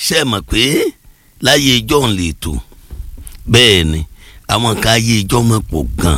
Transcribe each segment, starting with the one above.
ṣe mọ̀ pé láyé ijọ́ ń lè tò bẹ́ẹ̀ ni àwọn kan ayé ijọ́ mọ̀ pọ̀ gan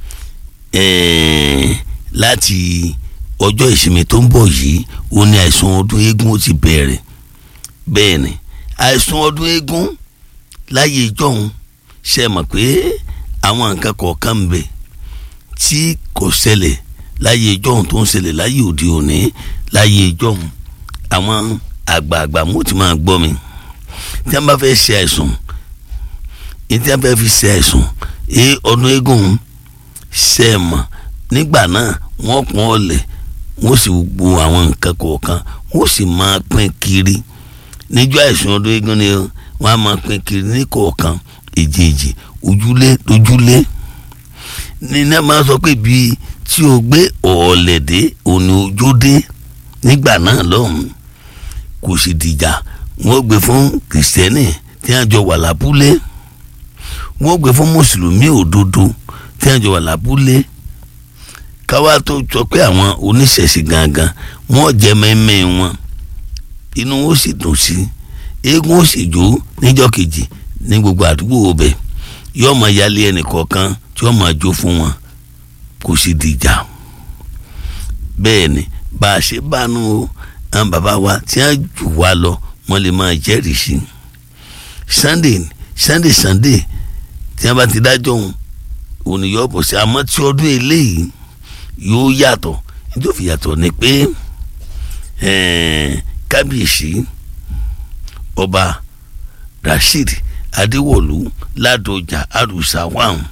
láti ọjọ́ ìsinmi tó ń bọ̀ yìí ó ní àìsàn ọdún eégún ó ti bẹ̀rẹ̀ bẹ́ẹ̀ ni àìsàn ọdún eégún láyé ijọ́ ń ṣe mọ̀ pé àwọn nǹkan kọ̀ọ̀kan ń bẹ tí kò ṣẹlẹ̀ láyé ijọ́ tó ń ṣẹlẹ̀ láyé òde òní láyé ijọ́ àwọn àgbààgbà mo ti máa gbọ́ mi tí wọ́n bá fẹ́ ṣe àìsàn tí wọ́n fẹ́ fi ṣe àìsàn ẹ ọdún eégún ṣe é mọ̀ nígbà náà wọ́n pọ́n ọ̀lẹ̀ wọ́n sì gbo àwọn nǹkan kọ̀ọ̀kan wọ́n sì máa pín kiri níjọ́ àìsàn ọdún eégún ni wọ́n á máa pín kiri ní kọ̀ọ̀kan èjèèjì ojúlé lójúlé nínú ẹ̀ máa sọ pé bíi tí o gbé ọ̀ọ̀lẹ̀dẹ́ òní ojódé nígbà náà lọ́hùn kò sì dìjà wọ́n gbé fún kìrìsìtẹ́nì tí wọ́n jọ wà lábúlé wọ́n gbé fún mùsùlùmí òdodo tí wọ́n jọ wà lábúlé káwá tó sọ pé àwọn oníṣẹ̀ṣe gangan wọ́n jẹ́ mẹ́mẹ́ wọn inú ó sì dùn sí eégún ó sì jó níjọ́ kejì ní gbogbo àdúgbò ọbẹ̀ yóò máa yálé ẹnì kọ̀ọ̀kan tí wọ́n máa jó fún wọn kò sì dìjà bẹ́ẹ̀ ni bá a ṣe bá nu o àwọn bàbá wa tí wọ́n jù wá lọ wọ́n lè máa jẹ́rìí sí i sunday sunday sunday tí wọ́n bá ti dájọ́ òun òun yóò bọ̀ sí àmọ́ tí ọdún eléyìí yóò yàtọ̀ nítorí yàtọ̀ ni pé kábíyèsí ọba rasheed adéwọ̀lú ládọjà àrùsà wàhùn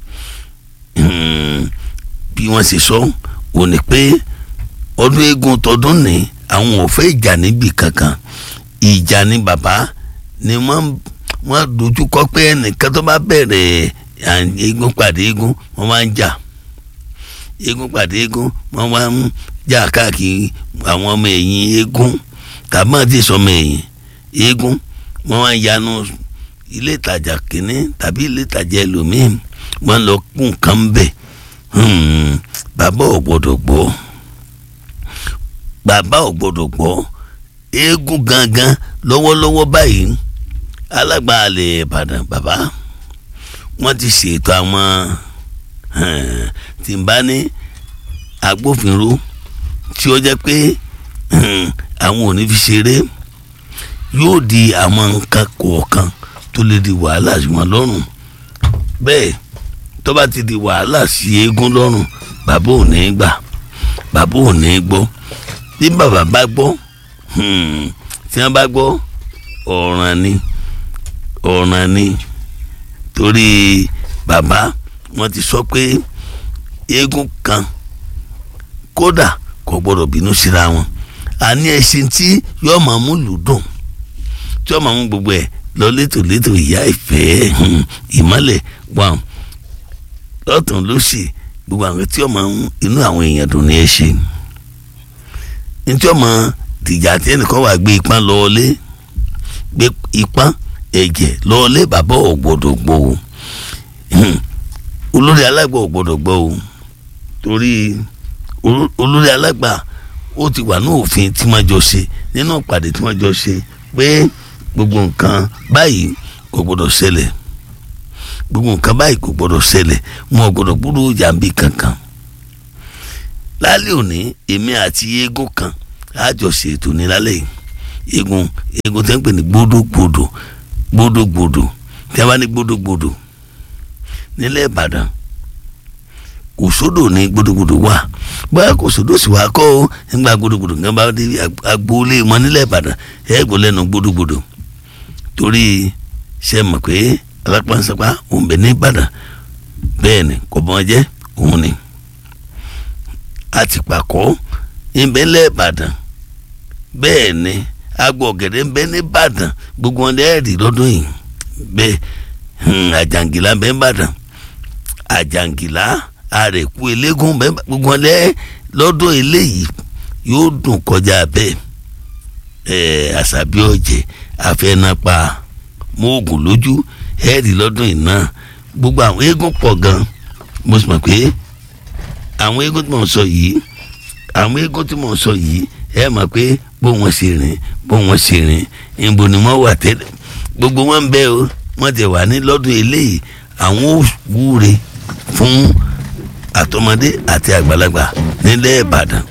bí wọ́n ṣe sọ òun ni pé ọdún eégún tọdún ní àwọn ò fẹ́ ìjà níbì kankan ìjà ni bàbá ni wọ́n wọ́n dojú kọ pé ẹnìkan tó bá bẹ̀rẹ̀ eégún pàdé eégún wọ́n máa ń jà eégún pàdé eégún wọ́n máa ń jà káàkiri àwọn ọmọ ẹ̀yìn eégún tàbí wọ́n ti sọmọ ẹ̀yìn eégún wọ́n máa ń yanu ilé ìtajà kìíní tàbí ilé ìtajà ẹlòmíín wọ́n lọ kún nǹkan bẹ̀ bàbá ò gbọ́dọ̀ gbọ́ bàbá ò gbọ́dọ̀ gbọ́ eégún gangan lọ́wọ́lọ́wọ́ báyìí alágbàálẹ̀ ìbàdàn bàbá wọ́n ti ṣètò àwọn tí n bá ní agbófinró tí ó jẹ́ pé àwọn ò ní fi ṣeré yóò di àwọn nǹkan kọ̀ọ̀kan tó lè di wàhálà sí wọn lọ́rùn bẹ́ẹ̀ tó bá ti di wàhálà sí eégún lọ́rùn bàbá ò ní gbà bàbá ò ní gbọ́ bí bàbá bá gbọ́ tí wọ́n bá gbọ́ ọ̀ràn ni ọ̀ràn ni torí bàbá wọ́n ti sọ pé eégún kan kódà kò gbọ́dọ̀ bínú síra wọn àní ẹṣin tí yóò máa mú lùdùn tí yóò máa mú gbogbo ẹ̀ lọ létòlétò ìyá ìfẹ́ ìmọ́lẹ̀ wà lọ́tún lósì gbogbo àwọn tí yóò máa mú inú àwọn èèyàn dùn ní ẹṣin ntí ọmọ tìjà tí ẹnìkan wà gbé ipá lọ́ọ́lé gbé ipá ẹ̀jẹ̀ lọ́ọ́lé bàbá ò gbọ́dọ̀ gbọ́ o olórí alágbà ò gbọ́dọ̀ gbọ́ o torí olórí alágbà ó ti wà ní òfin tí wọ́n jọ ṣe nínú ìpàdé tí wọ́n jọ ṣe pé gbogbo nǹkan báyìí kò gbọ́dọ̀ ṣẹlẹ̀ gbogbo nǹkan báyìí kò gbọ́dọ̀ ṣẹlẹ̀ wọn ò gbọ́dọ̀ gbúdọ̀ jàǹbí kankan lálẹ́ òní èmi àti eégún kan àjọṣe ètò ní lálẹ́ yìí eégún eégún tẹ́ ń pè ní gbódògbòdò gbódògbòdò tí a bá ní gbódògbòdò nílẹ̀ ìbàdàn kò sódò ní gbódògbòdò wà báyà kò sódò sì wá kọ́ ọ́ nígbà gbódògbòdò kan bá dé agboolé wọn nílẹ̀ ìbàdàn ẹ̀ gbọ́ lẹ́nu gbódògbòdò torí ṣe mọ̀ pé alápánsapá òun bẹ̀ ní ìbàdàn bẹ́ẹ̀ ni kò bọ́n jẹ́ òun ni àti pàkọ́ ìbẹ́lẹ̀ ìbàdàn bẹ́ẹ̀ ni agbo ọ̀gẹ̀dẹ̀ ń bẹ ní ìbàdàn gbogbo wọn lẹ́ẹ̀ rí lọ́dún yìí bẹ́ẹ̀ àjàngìlá ń bẹ ní ìbàdàn àjàngìlá àrẹ̀kú eléégún bẹ́ẹ̀ gbogbo wọn lẹ́ẹ̀ lọ́dún eléyìí yóò dùn kọjá bẹ́ẹ̀ ẹ̀ àṣàbí ọ̀jẹ̀ àfẹnapa mọ́ọ̀gùn lójú ẹ̀ẹ́dì lọ́dún yìí náà gbogbo àwọn eégún pọ̀ gan mo sì mọ̀ pé àwọn eégún tí mò ń sọ yìí àwọn eégún tí mò ń sọ yìí ẹ mọ̀ pé bó wọn ṣe rìn bó wọn ṣe rìn ìbò ni wọ́n wà tẹ́lẹ̀ gbogbo wọn ń bẹ o wọ́n ti wà ní lọ́dún eléyìí àwọn ò wúre fún àtọmọdé àti àgbàlagbà nílẹ̀ ìbàdàn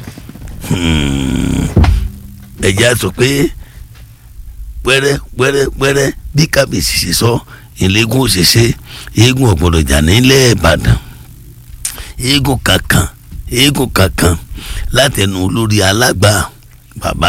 ẹ̀jẹ̀ á sọ pé pẹ́rẹ́ pẹ́rẹ́ pẹ́rẹ́ bí kábíyèsí ṣe sọ ìlẹ́gùn òṣèṣe eégún ọ̀gbọ́dọ̀ jà nílẹ̀ ìbàdàn eégún kankan eégún kankan látẹnu olórí alágbà bàbá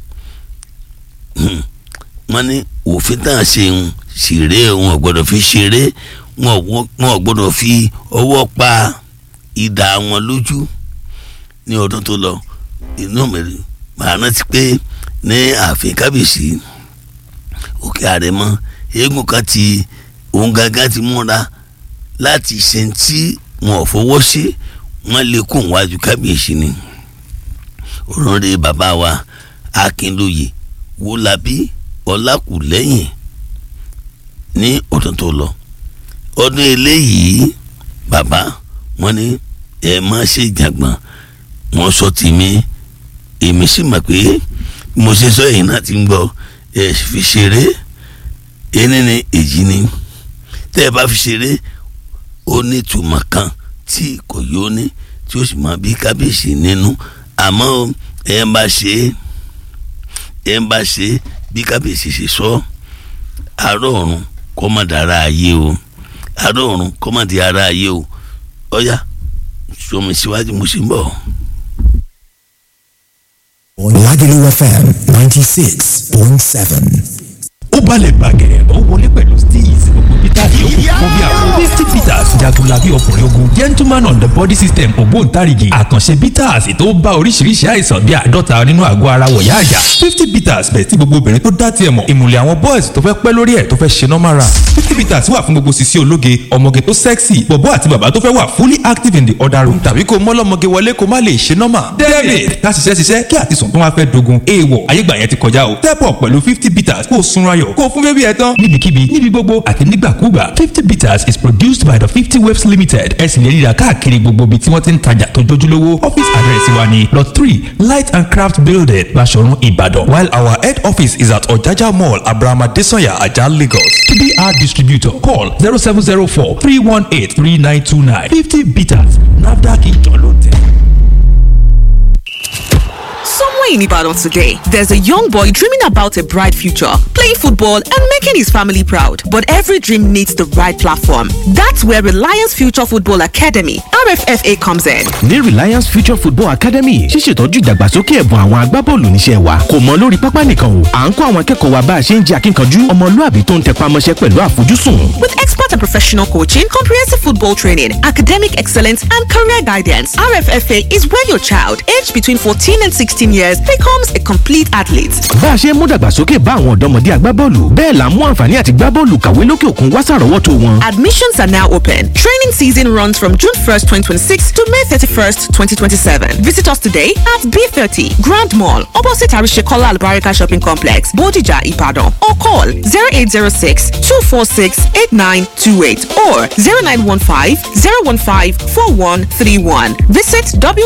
wọ́n ní òfin tá à ń ṣe ń ṣeré wọn ò gbọ́dọ̀ fi ṣeré wọn ò gbọ́dọ̀ fi ọwọ́ pa idà wọn lójú ní ọdún tó lọ inú mi màá rántí pé ní ààfin kábíyèsí òkè àrẹ̀mọ eégún kan ti òun gangan ti múra láti ṣe tí wọn ò fọwọ́ sí wọn lè kó wájú kábíyèsí ni òrùnrè bàbá wa akínlóye wọlábí ọlákùlẹ́yìn ní ọdún tó lọ ọdún eléyìí bàbá wọn ní ẹ má ṣe jàgbọ́n wọn sọ tèmi èmi sì mọ̀ pé mo ṣe sọ èyí náà ti ń gbọ́ ẹ fi ṣeré ẹni ní èjì ni tẹ́ ẹ bá fi ṣeré ó ní ìtumọ̀ kan tí kò yóò ní tí ó sì máa bí kábíyèsí nínú àmọ́ ẹ ń bá ṣe ẹ ń bá ṣe bí kábíyèsí ṣe sọ àárọ̀ ọ̀run kọ́ má dára ayé o àárọ̀ ọ̀run kọ́ má di ara ayé o ọ̀yá sọmi síwájú mo sì ń bọ̀. Lagelu FM ninety six point seven. ó balẹ̀ gbàgẹ̀rẹ̀ ó wọlé pẹ̀lú steez gbogbo peter yòókù fún bí àwọn fifty peters jagunlabi ọkùnrin ogun gentleman on the body system ògbóǹtarìgì àkànṣe peters tó bá oríṣiríṣi àìsàn bí àádọ́ta nínú àgọ́ ara wọ̀yá àyà fifty peters bẹ̀ tí gbogbo obìnrin tó dá tiẹ̀ mọ̀ ìmùlẹ̀ àwọn boys tó fẹ́ pẹ́ lórí ẹ̀ tó fẹ́ ṣe normal run fifty peters wà fún gbogbo sisi ológe ọmọge tó sexy bọ̀bọ́ àti bàbá tó fẹ́ wà fully active in the other room tàbí kó mọ́lọ́mọge wọlé kó má lè ṣe normal david ká ṣiṣẹ́ ṣiṣẹ́ kí àtisùn tó wá fẹ́ dogun èèwọ̀ ayégbà yẹn ti kọjá o step up pẹ̀lú fifty peters kó o sunra ayọ̀ kó fún bébí ẹ tán. níbikíbi níbi gbogbo àti nígbàkúgbà fifty bitters is produced by the fifty waves limited ẹ sì lè ríra káàkiri gbogbo ibi tí wọ́n ti ń tajà tó jójúlówó office address wa ni lot three light and craft building Baṣọ̀run Ìbàdàn while our head office is at Ọ̀jájá mall Abraham Adesanya Ajah Lagos tbr distributor call zero seven zero four three one eight three nine two nine fifty bitters NAFDAC ìjọ ló tẹ̀. Somewhere in Ibadan today, there's a young boy dreaming about a bright future, playing football and making his family proud. But every dream needs the right platform. That's where Reliance Future Football Academy, RFFA, comes in. ní Reliance Future Football Academy ṣíṣètọ́jú ìdàgbàsókè ẹ̀bùn àwọn agbábọ́ọ̀lù níṣẹ́ wa kò mọ lórí pápá nìkan o à ń kọ́ àwọn akẹ́kọ̀ọ́ wa bá a ṣe ń jẹ́ akínkanjú ọmọlúàbí tó ń tẹpá mọ́ṣẹ́ pẹ̀lú àfojúsùn. With expert and professional coaching, comprehensive football training, academic excellence, and career guidance, RFFA is where your child, aged between 14 and 16 years, becomes a complete athlete. bá a ṣe ń mú dàgbàsókè bá àwọn ọ̀dọ́mọdé agbábọ́ọ̀lù bẹ́ẹ̀ là ń mú àǹfààní àti gbábọ́ọ̀lù kàwé lókè òkun wá sàrọ́wọ́tó wọn. Admissions are now open. Training season runs from June 1st, 2026 to May 31st, 2027. Visit us today at B30 Grand Mall, opposite Arishekola Albarika Shopping Complex, Bodija, Ibadan, or call 0806 246 8928 or 0915 015 4131. Visit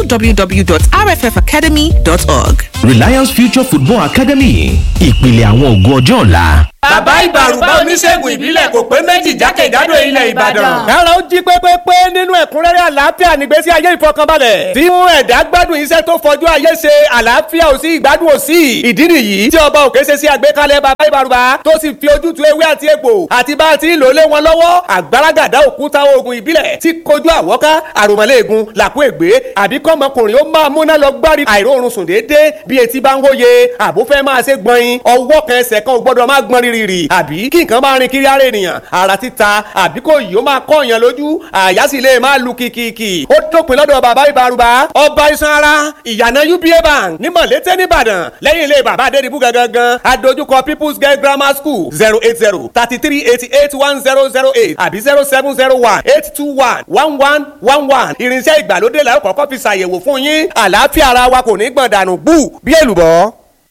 www.rffacademy.org. Reliance Future Football Academy ìpìlẹ̀ àwọn ògo ọjọ́ ọ̀la. bàbá ìbàrùbá oníṣègùn ìbílẹ̀ kò pé méjì jákèjádò ilẹ̀ ìbàdàn. kára ó jí pépépé nínú ẹ̀kúnrẹ́rẹ́ àlàáfíà nígbésí ayé ìfọkànbalẹ̀ tí mú ẹ̀dá gbádùn iṣẹ́ tó fojú ayé ṣe àlàáfíà ò sí ìgbádùn ò sí ìdí nìyí tí ọba òkè ṣe sí àgbékalẹ̀ bàbá ìbàrùbá tó sì fi ojútùú ewé àti egbò àti bá a ti ń lò lé wọn lọ́wọ́ àgbàràgàdá òkúta oògùn ìbílẹ̀ tí kojú àwọ́ká àròmọ́lẹ́ẹ̀gùn làkú ègbé àbí kọ́mọkùnrin ó máa múná lọ gbárí àìróorun sùn déédéé bí etí bá ń wóye àbó fẹ́ máa ṣe gbọ̀nyin ọwọ́ kan ẹsẹ̀ kan ò gbọ́dọ̀ máa gbọ́n rírì àbí kí nǹkan máa rin kiri ara ènìyàn ara títa àbí kò yìí ó máa kọ́ èèyàn lójú àyà sì lè máa lu kìkìkì ó dópin lọ́dọ̀ bàbá ìbárùbá ọba iṣan ara ìyànà uba bank ní mọ̀lété nìbàdàn lẹ́yìn ilé bàbá adédìbú gangan adójúkọ people's girl grammar school zero eight zero thirty three eighty eight one zero zero eight àbí zero seven zero one eight two one one one one one irinṣẹ́ ìgbàlódé la ó kọ́kọ́ fi ṣàyẹ̀wò fún yín àlàáfíà ara wa kò ní gbọ̀n dànù bú bí èlùbọ́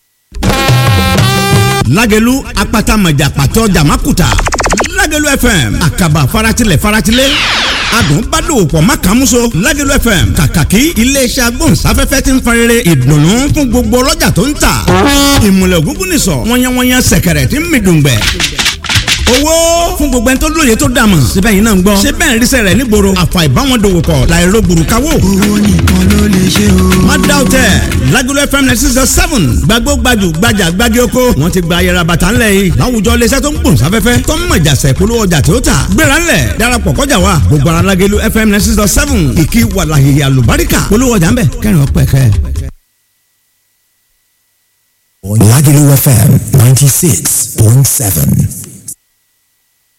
lágẹ̀lú apata mọ̀jà pàtó jàmákùtà lágẹ̀lú fm àkàbà faratilẹ̀ faratilẹ̀ adùn bá dòwò pọ̀ má kàn múso Lagelu FM kàkàkí iléeṣẹ́ agbóhùnsáfẹ́fẹ́ ti ń fa rere ìdùnnú fún gbogbo ọlọ́jà tó ń tà ìmùlẹ̀ ògúngún nìsọ̀ wọ́nyẹ́wọ́nyẹ́ sẹ̀kẹ̀rẹ̀ tí ń mi dùngbẹ̀ owó fún gbogbo ẹni tó lóye tó dàmọ̀ síbẹ̀ yìí náà ń gbọ́ ṣé bẹ́ẹ̀ ń ríṣẹ́ rẹ̀ nígboro àfà ìbáwọn dòwò pọ̀ láìro gbùrùkáwò. owó nìkan ló lè ṣe o. má dá o tẹ Lagelu FM ninety six seven gbàgbó gbajù gbajà gbági oko wọn ti gba ayẹra bàtà ńlẹ̀ yìí láwùjọ iléeṣẹ́ tó ń gbòòn sáfẹ́fẹ́ tó ń mọ̀jà sẹ̀ polówó ọjà tó tà gbéra ńlẹ̀ darapọ̀ kọjá wa gbogbo ara Lagelu FM ninety six seven ìkí wàlàhìhì àlùbáríkà polówó ọjà ńbẹ kẹrin ọpẹ kẹ. Lagelu FM 96.7.